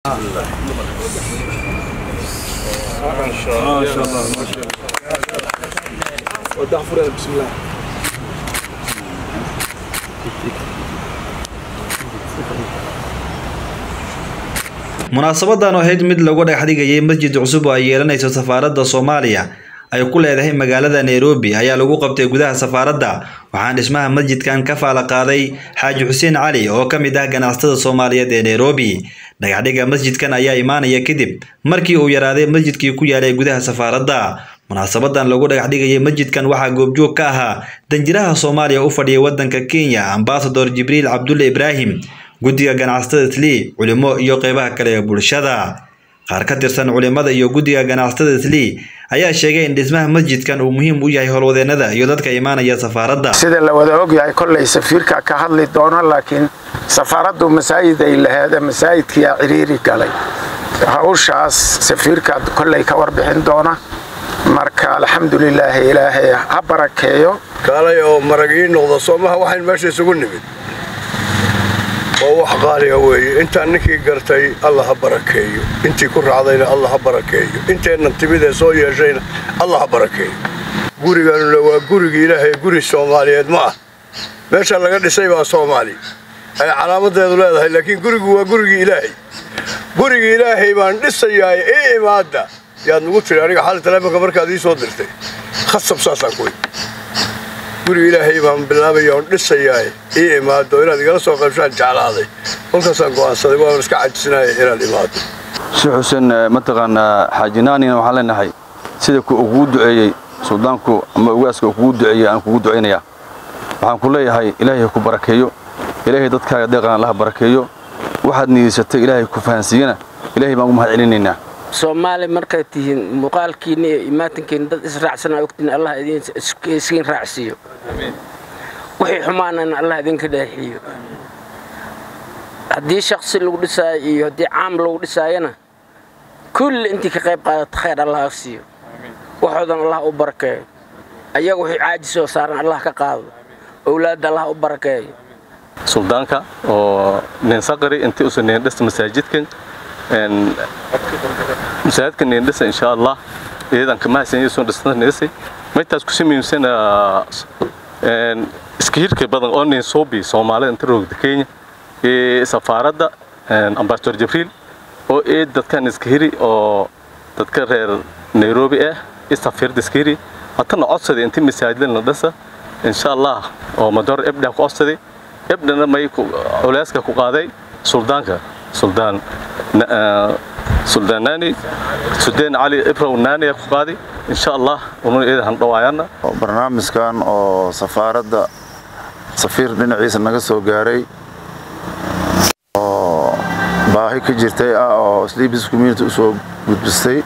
munaasabadan oo ahayd mid lagu dhagaxdhigayay masjid cusub oo ay yeelanayso safaaradda soomaaliya ay ku leedahay magaalada nairobi ayaa lagu qabtay gudaha safaaradda waxaana dhismaha masjidkan ka faala qaaday xaaji xuseen cali oo ka mid ah ganacsatada soomaaliyeed ee nairobi dhagaxdhiga masjidkan ayaa imaanaya kadib markii uu yaraaday masjidkii ku yaalay gudaha safaaradda munaasabadan lagu dhagaxdhigayay masjidkan waxaa goobjoog ka ahaa danjiraha soomaaliya u fadhiyay waddanka kenya ambasador jibriil cabdulle ibraahim guddiga ganacsatada tlii culimo iyo qeybaha kale ee bulshada qaar ka tirsan culimada iyo guddiga ganacsatada tlii ayaa sheegay in dhismaha masjidkan uu muhiim u yahay howlwadeenada iyo dadka imaanaya safaaradda sida la wada ogyahay kollay safiirka ka hadli doono laakiin safaaraddu masaajid ay laheeda masaajidkiyaa ciriiri galay hawshaas safiirka kollay ka warbixin doona marka alxamdulilaahi ilaahay ha barakeeyo kaalay oo marag ii noqda soomaha waxayn meesha isugu nimid waa wax qaaliga weeye intaan ninkii gartay alla ha barakeeyo intii ku raacdayna alla ha barakeeyo inteennan timid ee soo yeeshayna alla ha barakeeyo guriganuna waa gurigii ilaahay guri soomaaliyeed ma ah meesha laga dhisay baa soomaali ay calaamadeedu leedahay laakiin gurigu waa gurigii ilaahay gurigii ilaahay baan dhisayaay ii imaadda yaad nugu tiri aniga xali taleefonka markaad ii soo dirtay khasab saasaan ku guriga ilaahay baan bilaabaya oon dhisayaa ii imaado inaad igala soo qaybshaan jeclaaday kolkaasaan go'aansaday waan iska cajisnaya inaad imaado sheekh xuseen mataqaanaa xaajinaanina waxaan leenahay sida ku ugu duceeyey suldaanku ama ugaaska kugu duceeyey aan kugu ducaynayaa waxaan ku leeyahay ilaahay ku barakeeyo ilaahay dadkaaga deeqan allaha barakeeyo waxaad niyeysatay ilaahay ku fahansiiyana ilaahay baan ugu mahad celinaynaa soomaali markaad tihiin muuqaalkiinna iyo imaatankiina dad israacsanaa ogtiin allah idiin raacsiiyo wixii xumaanana allah idinka dheexiyo haddii shaksi lagu dhisaayo iyo haddii caam lagu dhisaayana kulli intii ka qayb qaadata khayr allah ha siiyo waxoodan allah u barakeeyo ayaga wixii caajisoo saaran allah ka qaado owlaadda allah u barakeeyo suldaanka oo ninsaqari intii usa neendhista masaajidkan masaajidka neendhisa insha allah iyadan kamahaysan iyadoo dhisnada neesay maytaas ku samaymsan iska hirka badan oo ninsuubi soomaalida inta roogda kenya ee safaaradda ambasador jibriil oo ee dadkan iska hiri oo dadka reer nairobi ah ee safiirda iska hiri hatana codsaday intii masaajidada la dhisa insha allah oo madoor ebdha ku codsaday ebdhana may culeyska ku qaaday suldaanka suldaan suldaanaani sudeen cali ibrow naani ku qaaday insha allah unun iyada han dhawaayana barnaamijkan oo safaaradda safiir dhinaciisa naga soo gaaray oo baahi ka jirtay ah oo sleepis community u soo gudbistay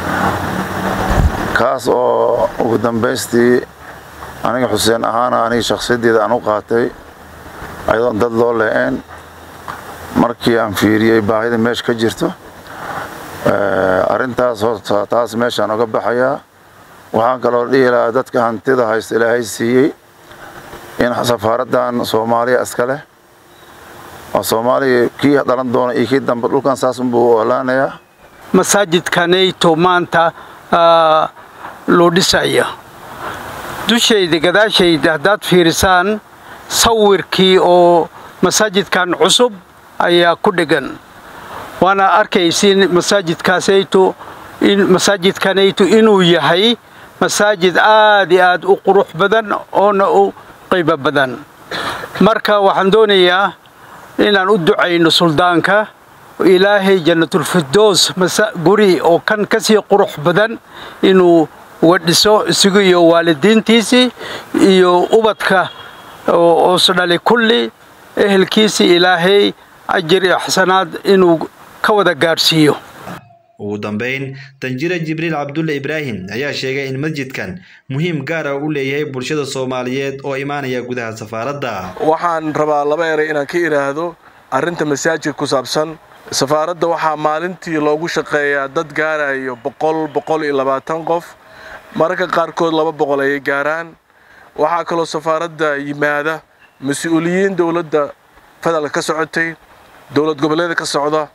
kaas oo ugu dambaystii aniga xuseen ahaana aniga shakhsiyaddeeda aan u qaatay ayadoon dad loo le-een markii aan fiiriyey baahida meesha ka jirto arrintaas horta taas meeshaan oga baxayaa waxaan kaloo dhihi lahaa dadka hantida haysta ilaahay siiyey in safaaraddan soomaaliya iska leh oo soomaaliya kii dhalan doona iyo kii dambe dhulkan saas unbuu u olaanayaa masaajidkanayto maanta loo dhisaya dushayda gadaashayda haddaad fiirisaan sawirkii oo masaajidkan cusub ayaa ku dhegan waana arkaysiin masaajidkaasayto masaajidkanayto inuu yahay masaajid aad iyo aad u qurux badan oona u qiimo badan marka waxaan doonayaa inaan u ducayno suldaanka ilaahay jannatulfirdoos guri oo kan ka sii qurux badan inuu uga dhiso isagu iyo waalidiintiisii iyo ubadka oos dhali kulli ehelkiisii ilaahay ajir iyo xasanaad inuu ka wada gaadhsiiyo ugu dambayn danjire jibriil cabdulle ibraahim ayaa sheegay in masjidkan muhiim gaara u leeyahay bulshada soomaaliyeed oo imaanaya gudaha safaaradda waxaan rabaa laba eray inaan ka idhaahdo arrinta masaajid ku saabsan safaaradda waxaa maalintii loogu shaqeeyaa dad gaarayo boqol boqol iyo labaatan qof mararka qaarkood laba boqol ayay gaaraan waxaa kaloo safaaradda yimaada mas-uuliyiin dowladda federaalka ka socotay dowlad goboleeda ka socda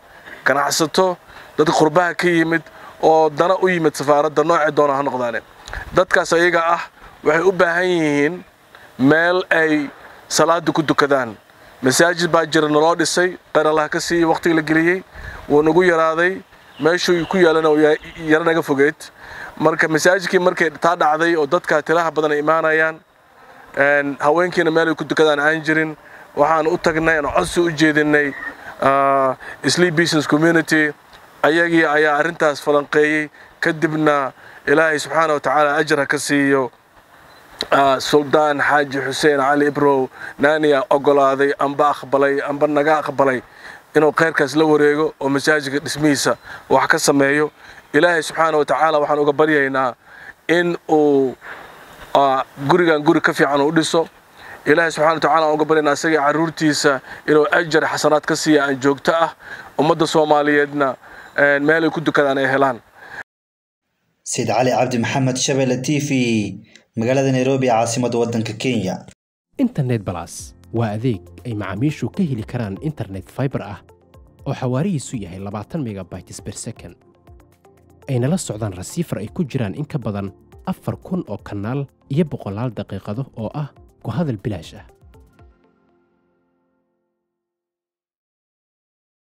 ganacsato dad qurbaha ka yimid oo dana u yimid safaaradda noocee doona ha noqdaane dadkaas ayaga ah waxay u baahan yihiin meel ay salaada ku dukadaan masaajid baa jira naloo dhisay qeyr allah ka siiyey waqtigii la geliyey wuu nagu yaraaday meeshuu ku yaalana yaro naga fogeed marka masaajidkii markay taa dhacday oo dadka tilaha badan ay imaanayaan haweenkiina meel ay ku dukadaan aan jirin waxaan u tagnay aan codsi u jeedinay sleep business community ayagii ayaa arrintaas falanqeeyey kadibna ilaahay subxaana wa tacaala ajar ha ka siiyo suldaan xaaji xuseen cali ibrow naaniya ogolaaday amba aqbalay amba naga aqbalay inuu khayrkaas la wareego oo masaajidka dhismihiisa wax ka sameeyo ilaahay subxaana wa tacaala waxaan uga baryaynaa in uu gurigan guri ka fiican u dhiso ilaahay subxana wa tacala aan uga baryaynaa isagii carruurtiisa inuu ajar xasanaad ka siiya aan joogto ah ummadda soomaaliyeedna meelay ku dukadaan ay helaan sayid cali cabdi maxamed shabelle t v magaalada nairobi caasimadda waddanka kenya internet balas waa adeeg ay macaamiishu ka heli karaan internet faibar ah oo xawaarihiisu yahay labaatan megabytes ber second ayna la socdaan rasiifar ay ku jiraan in ka badan afar kun oo kanaal iyo boqolaal daqiiqado oo ah ku hadal bilaash ah